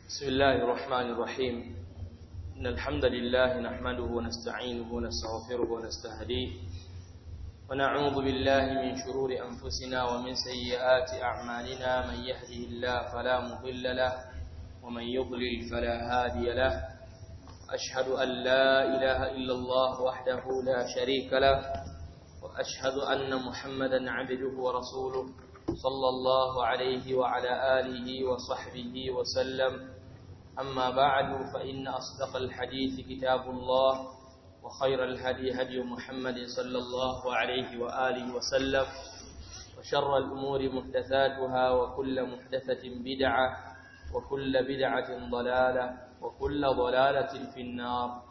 بسم الله الرحمن الرحيم إن الحمد لله نحمده ونستعينه ونستغفره ونستهديه ونعوذ بالله من شرور أنفسنا ومن سيئات أعمالنا من يهده الله فلا مضل له ومن يضلل فلا هادي له أشهد أن لا إله إلا الله وحده لا شريك له وأشهد أن محمدا عبده ورسوله صلى الله عليه وعلى آله وصحبه وسلم أما بعد فإن أصدق الحديث كتاب الله وخير الهدي هدي محمد صلى الله عليه وآله وسلم وشر الأمور محدثاتها وكل محدثة بدعة وكل بدعة ضلالة وكل ضلالة في النار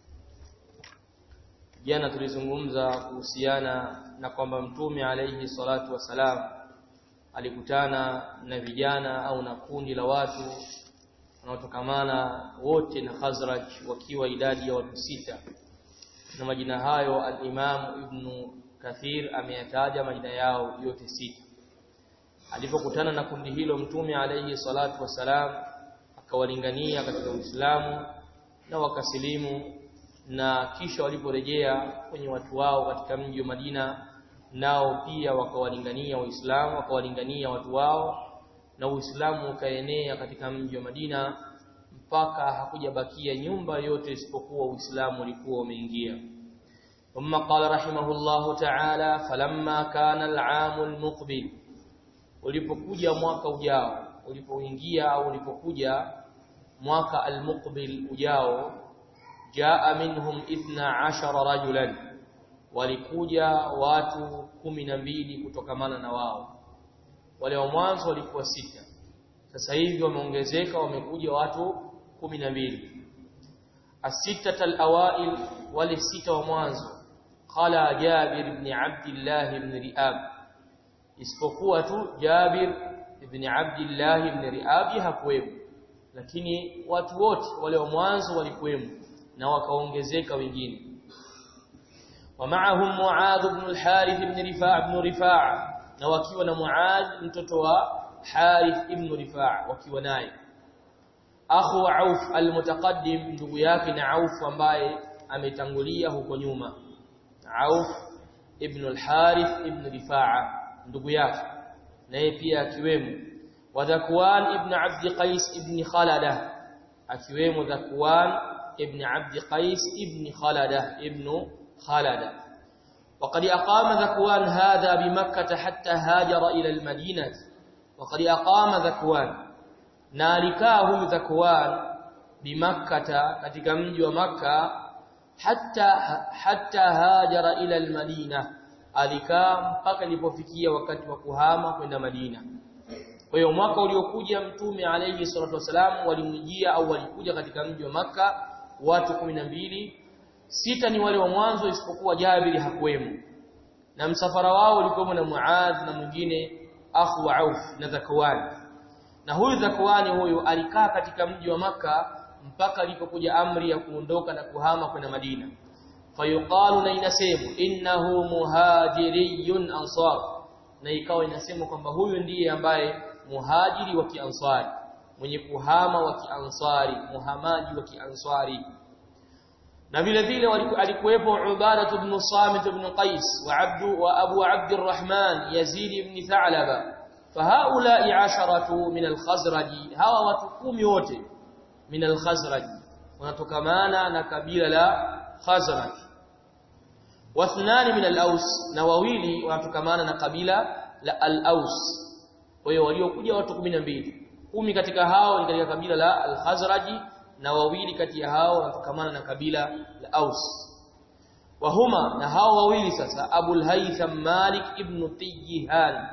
jana tulizungumza kuhusiana na kwamba mtume alayhi salatu wasalam alikutana na vijana au na kundi la watu wanaotokamana wote na Khazraj wakiwa idadi ya watu sita na majina hayo al-Imam Ibn Kathir ameyataja majina yao yote sita alipokutana na kundi hilo mtume alayhi salatu wasalam akawalingania katika Uislamu na wakasilimu na kisha waliporejea kwenye watu wao katika mji wa Madina nao pia wakawalingania waislamu wakawalingania watu wao na uislamu ukaenea katika mji wa Madina mpaka hakujabakia nyumba yote isipokuwa uislamu ulikuwa umeingia ثم قال رحمه الله تعالى فلما كان العام المقبل ulipokuja mwaka ujao ulipoingia au ulipokuja mwaka almuqbil ujao jaa minhum 12 rajulan walikuja watu kumi na mbili kutokamana na wao wale wa mwanzo walikuwa sita sasa hivi wameongezeka wamekuja watu kumi na mbili asita alawail wale sita wa mwanzo qala Jabir ibn Abdullah ibn Riab isipokuwa tu Jabir ibn Abdullah ibn Riab hakuwemo lakini watu wote wale wa mwanzo walikuwemo na wakaongezeka wengine ومعهم معاذ بن الحارث بن رفاع بن رفاعة na wakiwa na Muadh mtoto wa Harith ibn Rifaa wakiwa naye akhu Auf almutaqaddim ndugu yake na Auf ambaye ametangulia huko nyuma Auf ibn al-Harith ibn Rifaa ndugu yake naye pia akiwemo wa Dhakwan ibn Abd Qais ibn Khalada akiwemo Dhakwan ibn Abd Qais ibn Khalada ibn خالد وقد أقام ذكوان هذا بمكة حتى هاجر إلى المدينة وقد أقام ذكوان نالكاه ذكوان بمكة katika mji wa Makka hatta hatta hajara ila almadina alikaa mpaka ilipofikia wakati wa kuhama kwenda Madina kwa hiyo mwaka uliokuja mtume alayhi salatu wasalam walimjia au walikuja katika mji wa Makka watu 12 sita ni wale wa mwanzo isipokuwa Jabiri hakuwemo na msafara wao ulikuwa na Muadh na mwingine akhu wa Auf na Zakwan na huyu Zakwani huyu alikaa katika mji wa maka mpaka alipokuja amri ya kuondoka na kuhama kwenda Madina fayuqalu na inasemwa innahu muhajiriyun ansar na ikawa inasemwa kwamba huyu ndiye ambaye muhajiri wa kiansari mwenye kuhama wa kiansari muhamaji wa kiansari na vile vile alikuwepo Ubadah ibn Samit ibn Qais wa Abdu wa Abu Abd Arrahman Yazid ibn Tha'laba fahaula'i asharatu min al-Khazraj hawa watu kumi wote min al-Khazraj wanatokamana na kabila la Khazraj wathnan min al-Aus na wawili wanatokamana na kabila la al-Aus kwa hiyo waliokuja watu 12 kumi katika hao ni katika kabila la al-Khazraj na wawili kati ya hao wanatokamana na kabila la Aus wahuma na hao wawili sasa Abul Haytham Malik ibn Tayyihan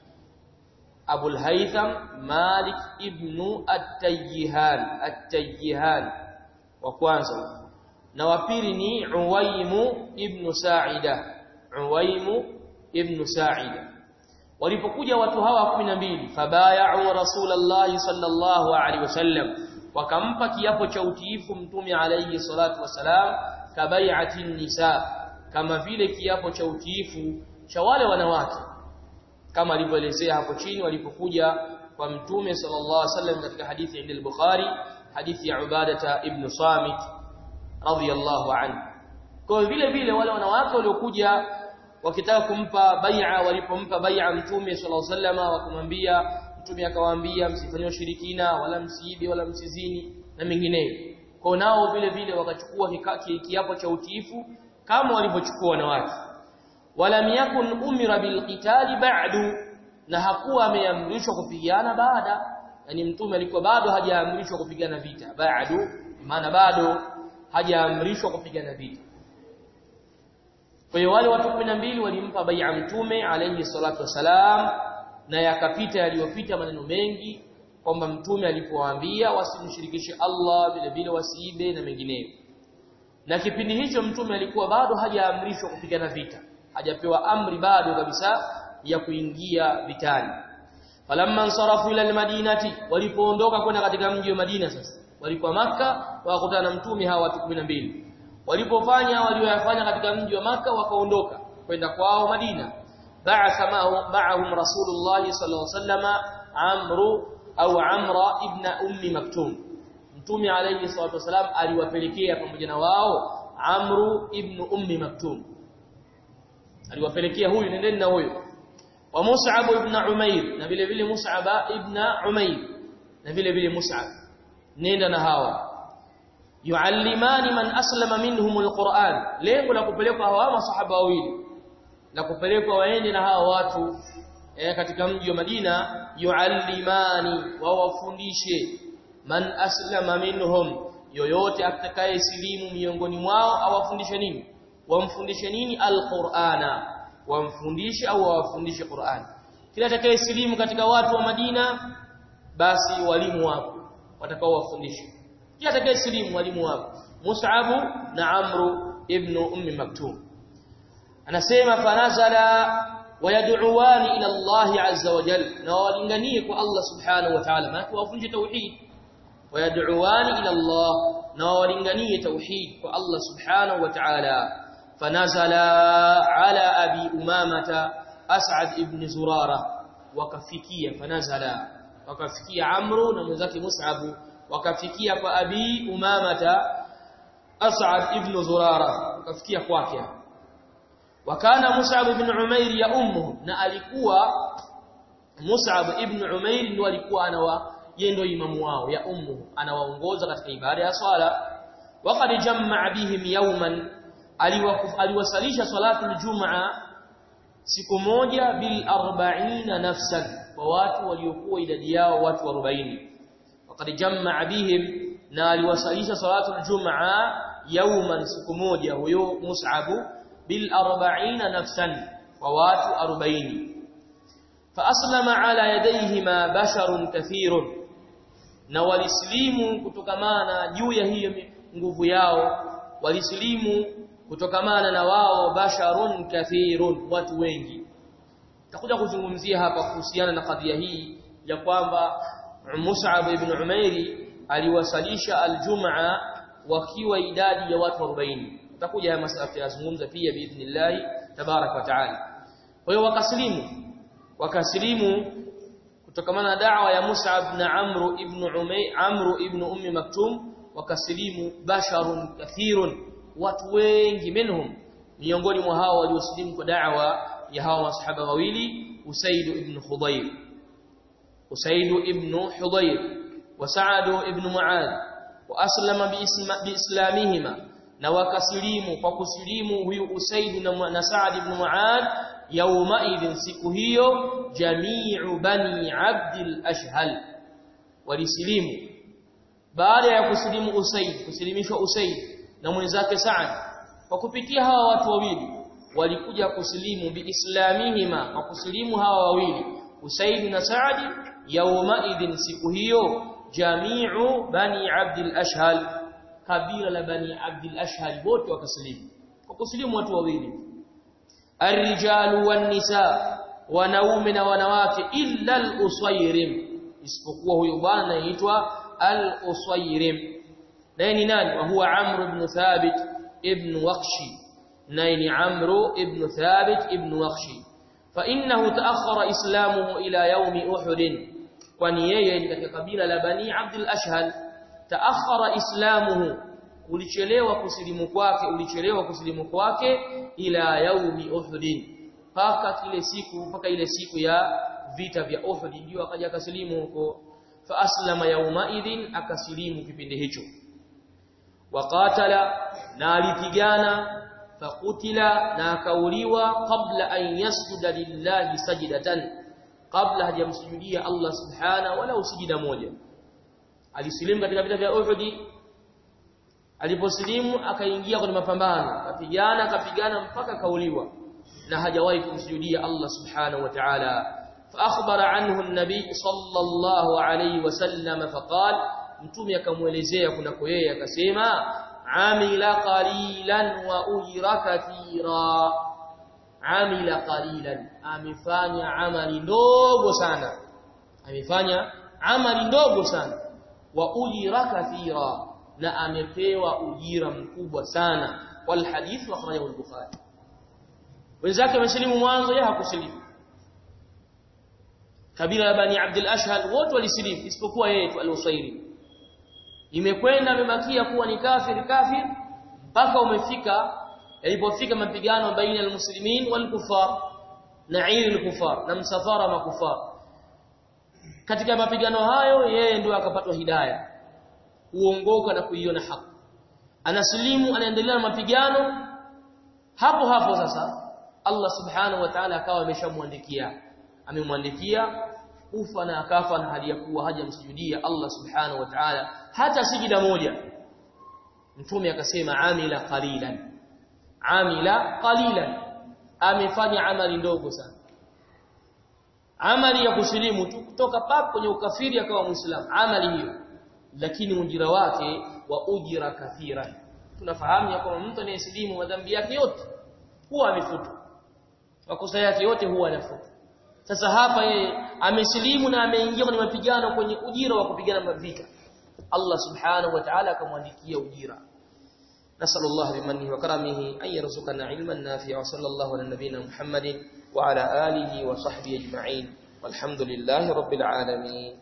Abul Haytham Malik ibn At-Tayyihan At-Tayyihan wa kwanza na wa pili ni Uwaimu ibn Sa'ida Uwaimu ibn Sa'ida walipokuja watu hawa 12 fabaya'u Rasulullah sallallahu alaihi wasallam wakampa kiapo cha utiifu mtume alayhi salatu wasalam kabai'ati nisa kama vile kiapo cha utiifu cha wale wanawake kama alivyoelezea hapo chini walipokuja kwa mtume sallallahu alaihi wasallam katika hadithi ya al-Bukhari hadithi ya Ubadata ibn Samit radhiyallahu anhu kwa vile vile wale wanawake waliokuja wakitaka kumpa bai'a walipompa bai'a mtume sallallahu alaihi wasallam wakamwambia mtume akawaambia msifanye ushirikina wala msiibe wala msizini na mengineyo kwa nao vile vile wakachukua kiapo cha utiifu kama walivyochukua wanawake wala yakun umira bilqitali ba'du na hakuwa ameamrishwa kupigana baada yani mtume alikuwa bado hajaamrishwa kupigana vita ba'du maana bado hajaamrishwa kupigana vita kwa hiyo wale watu 12 walimpa bai'a mtume alayhi salatu wasalam na yakapita yaliyopita maneno mengi kwamba mtume alipowaambia wasimshirikishe Allah vile vile wasiibe na mengineyo na kipindi hicho mtume alikuwa bado hajaamrishwa kupigana vita hajapewa amri bado kabisa ya kuingia vitani falamma ansarafu ila almadinati walipoondoka kwenda katika mji wa Madina sasa walikuwa maka wakakutana na mtume hawa watu 12 walipofanya walioyafanya katika mji wa maka wakaondoka kwenda kwao Madina ba'atha ma'ahum rasulullah sallallahu alaihi wasallam amru au amra ibn ummi maktum mtume alayhi salatu wasalam aliwapelekea pamoja na wao amru ibn ummi maktum aliwapelekea huyu nendeni na huyu wa mus'ab ibn umair na vile vile mus'ab ibn umair na vile vile mus'ab nenda na hawa yuallimani man aslama minhum alquran lengo la kupelekwa hawa masahaba wawili la kupelekwa waende na hawa watu eh, katika mji wa Madina yuallimani wawafundishe man aslama minhum yoyote atakaye silimu miongoni mwao awafundishe nini wamfundishe nini alqur'ana wamfundishe au wawafundishe Qur'an kila atakaye silimu katika watu wa Madina basi walimu wako watakao wafundishe kila atakaye silimu walimu wako Mus'ab na Amru ibn Ummi Maktum anasema fanazala wayad'uwani ila Allah azza wa jalla na walinganie kwa Allah subhanahu wa ta'ala maana wafundishe tauhid wayad'uwani ila Allah na walinganie tauhid kwa Allah subhanahu wa ta'ala fanazala ala abi umamata as'ad ibn zurara wakafikia fanazala wakafikia amru na mwenzake mus'ab wakafikia kwa abi umamata as'ad ibn zurara wakafikia kwake wakana mus'ab ibn umair ya ummu na alikuwa mus'ab ibn umair ndio alikuwa anawa yeye ndio imamu wao ya ummu anawaongoza katika ibada ya swala waqad jamma'a bihim yawman aliwasalisha salatu aljumaa siku moja bil 40 nafsan kwa watu waliokuwa idadi yao watu 40 waqad jamma'a bihim na aliwasalisha salatu aljumaa yawman siku moja huyo mus'ab bil 40 nafsan kwa watu 40 فأسلم على يديهما بشر كثير na walislimu kutokamana juu ya hiyo nguvu yao walislimu kutokamana na wao basharun kathirun watu wengi takuja kuzungumzia hapa kuhusiana na kadhia hii ya kwamba Mus'ab ibn Umairi aliwasalisha aljumaa wakiwa idadi ya watu 40 tutakuja haya masala yazungumza pia biidhnillah tabarak wa taala kwa hiyo wakaslimu wakaslimu kutokamana na da'wa ya Mus'ab na Amru ibn Umay Amru ibn Ummi Maktum wakasilimu basharun kathirun watu wengi minhum miongoni mwa hao waliosilimu kwa da'wa ya hawa masahaba wawili Usaid ibn Khudayr Usaid ibn Hudayr wa Sa'ad ibn Mu'adh wa aslama biislamihima na wakasilimu kwa kusilimu huyu Usaid na Sa'ad ibn Mu'adh yauma idhin siku hiyo jami'u bani abdil ashhal walisilimu baada ya kusilimu Usaid kusilimishwa Usaid na mwenzake Sa'ad kwa kupitia hawa watu wawili walikuja kusilimu biislamihima kwa kusilimu hawa wawili Usaid na Sa'ad yauma idhin siku hiyo jami'u bani abdil ashhal kabila la bani abdil ashhal wote wakasilimu kwa kusilimu watu wawili الرجال والنساء wanaume na wanawake illa al-usayrim isipokuwa huyo bwana anaitwa al-usayrim naye ni nani wa huwa amr ibn thabit ibn waqshi naye ni amr ibn thabit ibn waqshi fa innahu ta'akhkhara islamuhu ila yawm uhud kwani yeye ni katika kabila la Bani Abdul Ashhal taakhara islamuhu ulichelewa kusilimu kwake ulichelewa kusilimu kwake ila yaumi Uhud paka kile siku mpaka ile siku ya vita vya Uhud ndio akaja akasilimu huko fa aslama yauma idhin akasilimu kipindi hicho waqatala na alipigana fakutila na akauliwa kabla an yasjuda lillahi sajdatan kabla hajamsujudia Allah subhana wala usijida moja alisilimu katika vita vya Uhud aliposilimu akaingia kwenye mapambano akapigana akapigana mpaka kauliwa na hajawahi kumsujudia Allah subhanahu wa ta'ala فاخبر عنه النبي صلى الله عليه وسلم فقال mtume akamuelezea kunako yeye akasema amila qalilan wa ujra kathira amila qalilan amefanya amali ndogo sana amefanya amali ndogo sana wa ujra kathira na amepewa ujira mkubwa sana wal hadith wa akhrajahu al-bukhari wenzake wamesilimu mwanzo yeye hakusilimu kabila la bani abdul ashhal wote walisilimu isipokuwa yeye tu al-usairi imekwenda amebakia kuwa ni kafir kafir mpaka umefika ilipofika mapigano baina almuslimin walkufar na ili alkufar na msafara makufar katika mapigano hayo yeye ndio akapatwa hidayah kuongoka na kuiona haki anasilimu anaendelea na mapigano hapo hapo sasa Allah subhanahu wa ta'ala akawa ameshamwandikia amemwandikia kufa na akafa na hali ya kuwa hajamsujudia Allah subhanahu wa ta'ala hata sijida moja mtume akasema amila qalilan amila qalilan amefanya amali ndogo sana amali ya kusilimu tu kutoka pap kwenye ukafiri akawa muislamu amali hiyo lakini ujira wake wa ujira kathiran tunafahamu ya kwamba mtu anayesilimu madhambi yake yote huwa amefutwa makosa yake yote huwa anafutwa sasa hapa yeye amesilimu na ameingia kwenye mapigano kwenye ujira wa kupigana vita Allah subhanahu wa ta'ala akamwandikia ujira نسأل الله بمنه وكرمه أن يرزقنا علما نافعا وصلى الله على نبينا محمد وعلى آله وصحبه أجمعين والحمد لله رب العالمين